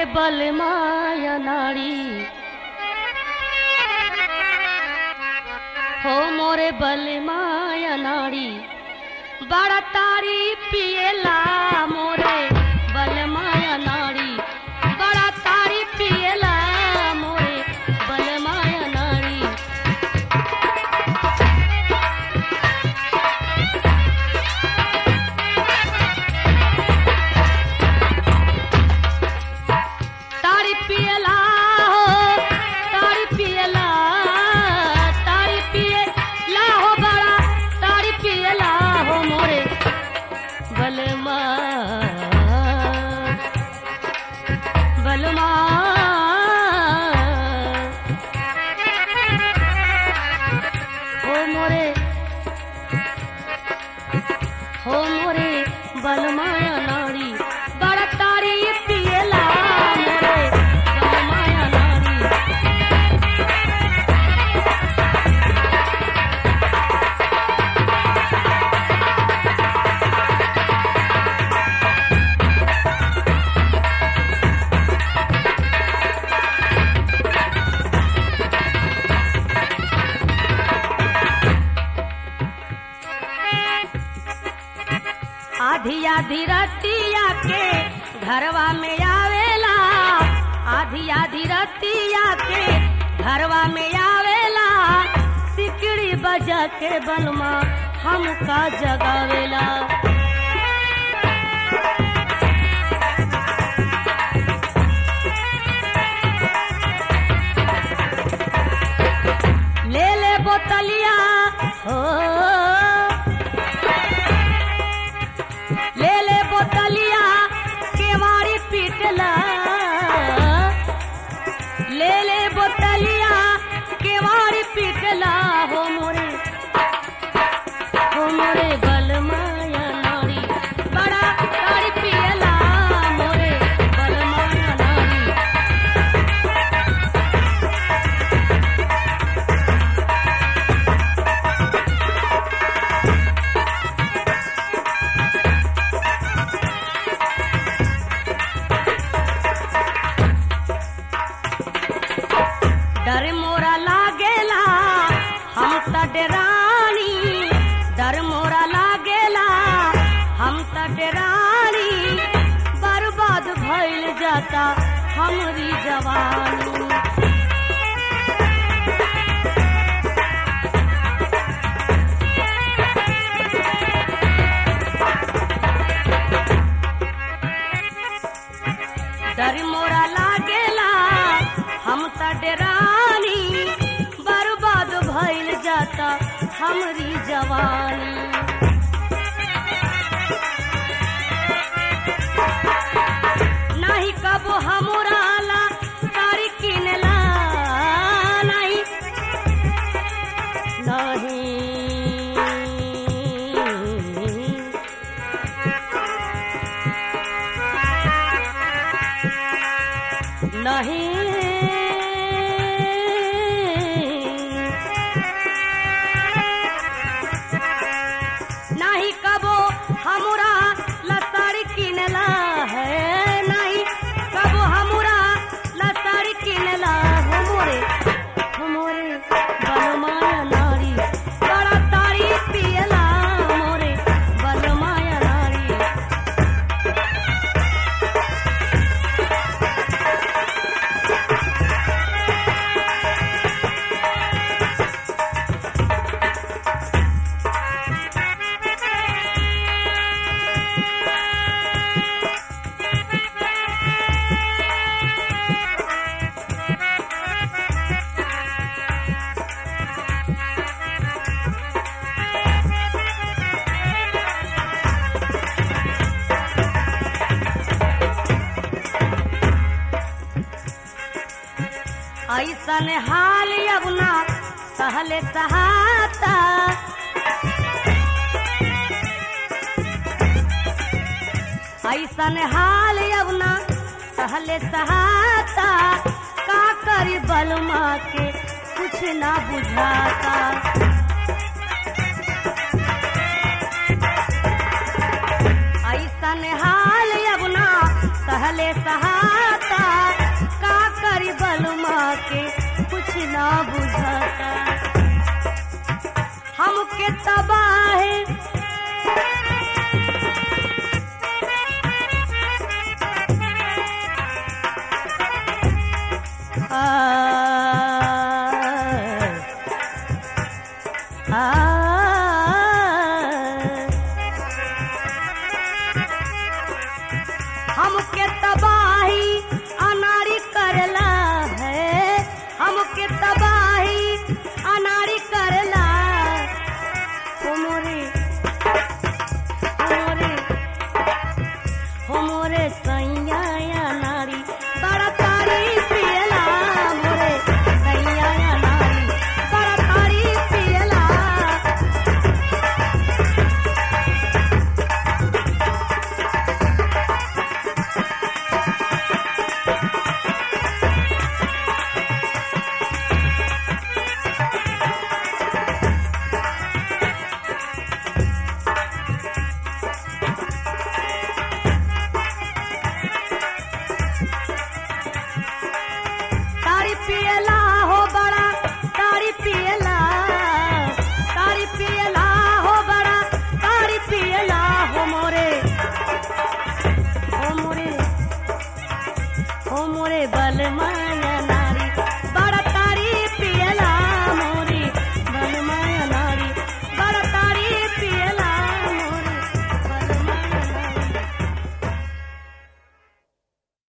बलमाया नारी हो मोरे बलमाया नारी बड़ा तारी पिएला मोरे बलमाया नारी बड़ा तारी पिएला मोरे बलमाया नारी तारी पियला हो तारी पियला तारी पियला हो बड़ा तारी पियला हो मोरे बलमा बलमा हो मोरे हो मोरे बलमाया नारी बड़ा तारी पियला मोरे बलमाया नारी आधी आधी रतिया के घरवा में आवेला आधी आधी रतिया के घरवा में आवेला सिकड़ी बजा के बलमा हमका जगावेला ले ले बोतलिया हो ले ले बोतलिया केवाड़ी पीटला ले ले बोतलिया केवाड़ी पीटला हो मोरे हो मोरे बलमाया नारी बड़ा ताड़ी पियला मोरे बलमाया नारी डर मोरा लागेला हम त डेरानी डर मोरा लागेला हम त डेरानी बर्बाद भइल जाता हमरी जवानी डर मोरा लागेला हम त डेरानी बर्बाद भइल जाता हमरी जवानी नहीं कबो हमरा ला साड़ी किनला नहीं नहीं नहीं नहीं कबो हमरा लसाड़ी किनला है नहीं कबो हमरा लसाड़ी किनला हमरे हमरे बलमाया नारी बड़ा तारी पियला मोरे बलमाया नारी ऐसन हाल यमुना सहले सहाता ऐसन हाल यमुना सहले सहाता का करी बलमा के कुछ ना बुझाता ऐसन हाल यमुना सहले सहाता बलमा के कुछ ना बुझाता हमके तबाह आ, हमके तबाही अनारी करला है हमके तबाही अनारी करला हो मोरे हो मोरे हो मोरे सैया नारी बड़ा तारी पियला मोरे सैया नारी बड़ा तारी पियला तारी पियला हो बड़ा तारी पियला तारी पियला हो बड़ा तारी पियला हो मोरे हो मोरे हो मोरे बलमा